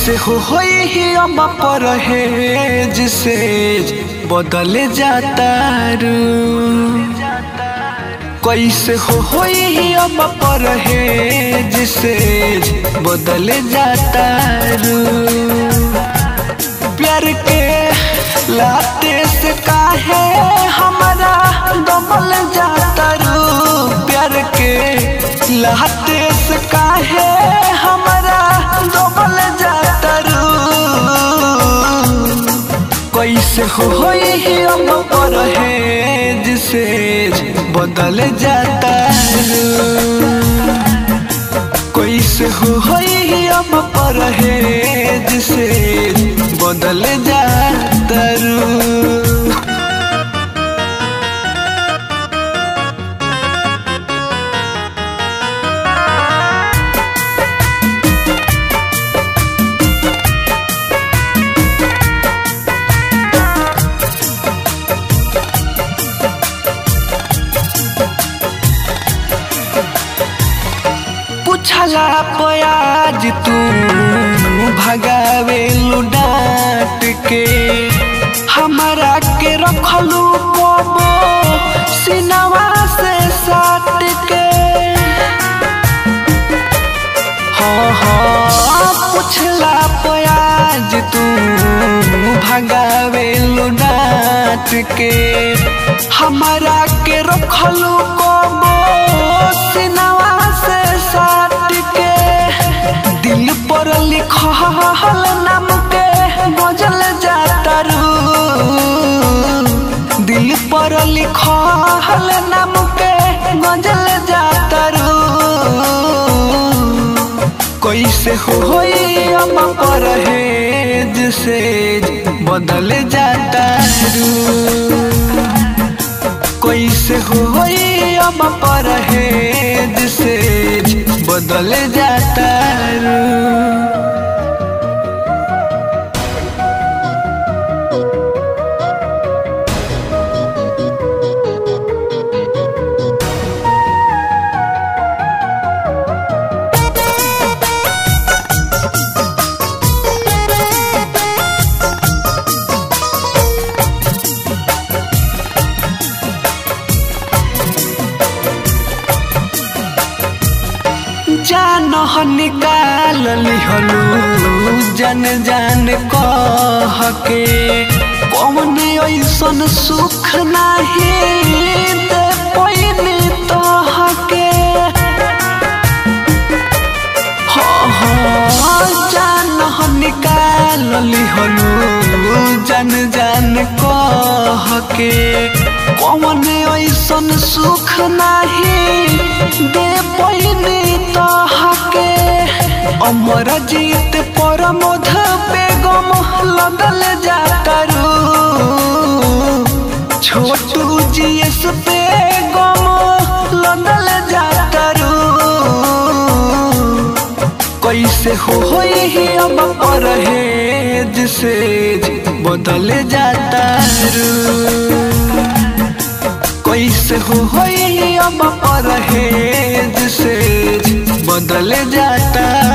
कैसे हो होई ही अम्मा पर है जिसे बदल जाता रू कैसे हो होई ही अम्मा पर है जिसे बदल जाता रू प्यार के लाते से काहे हमारा दमल जाता रू प्यार के लाते से काहे हमारा दमल जाता रू कैसे हो होई ही हम पर है जिसे बदल जाता रू कैसे हो होई ही हम पर है जिसे बदल जाता रू पूछला पयाज तू भगावे डांट के हमारा के रखलू पबो सिनवा से साट के हाँ हाँ पूछला पयाज तू भगावे डांट के हमारा के रखलू पबो सिनवा से साट के दिल पर लिखल नाम के बजल जाता रू दिल पर लिखल नाम के गजल जाता रू कैसे होई हम पर है जिसे बदल जाता रू कैसे होई अब पर है जिसे बदल जाता रू जान निकाल लिहलू जन जान कह के कौन ऐसन सुख नाही दे पैनी तह के हाँ हाँ जान निकाल लिहलू जन जान कह के कौन ऐसन सुख नाही दे पैनी तहके अमर जीत पर मध बेगम लगल जाता रू छोटू जीएस बेगम लगल जाता रू कैसे हो होई ही अब पर है जिसे बदल जाता रू कैसे हो होई अब पर है जिसे बदल जाता